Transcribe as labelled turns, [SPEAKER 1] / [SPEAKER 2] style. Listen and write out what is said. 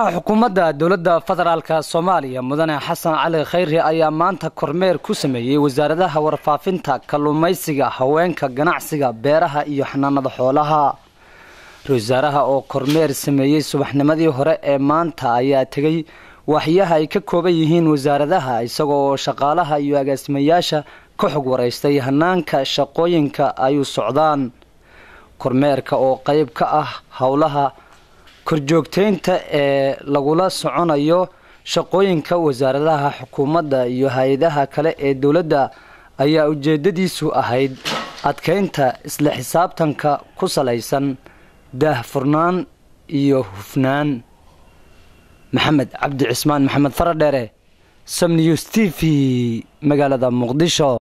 [SPEAKER 1] xukuumadda dowladda federaalka soomaaliya mudane xasan cali khayri ayaa maanta kormeer ku sameeyey wasaaradaha warfaafinta kalluumaysiga haweenka ganacsiga beeraha iyo xanaanada xoolaha ra-isul wasaaraha oo kormeer sameeyey subaxnimadii hore ee maanta ayaa tegey waaxyaha ay ka kooban yihiin wasaaradaha isagoo shaqaalaha iyo agaasimayaasha ka xog waraystay hanaanka shaqooyinka ay u socdaan kormeerka oo qeyb ka ah howlaha korjoogteynta ee lagula soconayo shaqooyinka wasaaradaha xukuumadda iyo hay-adaha kale ee dowladda ayaa ujeedadiisu ahayd adkeynta isla xisaabtanka ku salaysan daahfurnaan iyo hufnaan maxamed cabdi cismaan maxamed faradheere sam news t v magaalada muqdisho